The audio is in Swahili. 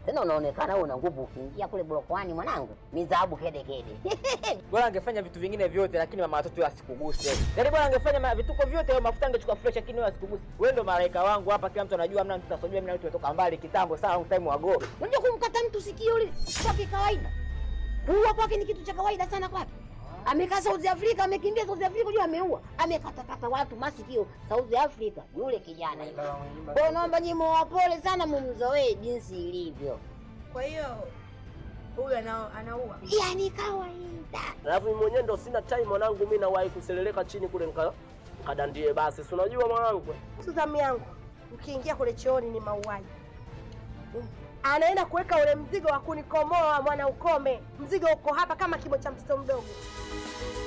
Tena unaonekana wewe una nguvu ukiingia kule blokwani mwanangu. Mizahabu kede kede. Bora angefanya vitu vingine vyote lakini mama watoto wewe asikuguse. Yaani bora angefanya ma- vituko vyote wewe mafuta angechukua fresh lakini wewe asikuguse. Wewe ndo malaika wangu hapa kila mtu anajua mna mtu tasojua mna mtu tumetoka mbali kitambo sana long time ago. Unajua kumkata mtu sikio lile kwa kikawaida. Kuua kwake ni kitu cha kawaida sana kwake. Amekaa South Africa, amekimbia South Africa, jua ameua. Amekatakata watu masikio South Africa, yule kijana yule. Kwa hiyo naomba nyinyi mwapole sana mumzoee jinsi ilivyo. Kwa hiyo huyu ana, anaua. Yaani kawaida. Alafu mimi mwenyewe ndo sina time mwanangu, mimi nawahi kuseleleka chini kule nika kadandie basi, si unajua mwanangu. Zamu yangu ukiingia kule chooni ni mauaji. Anaenda kuweka ule mzigo wa kunikomoa mwana ukome. Mzigo uko hapa kama kimo cha mtoto mdogo.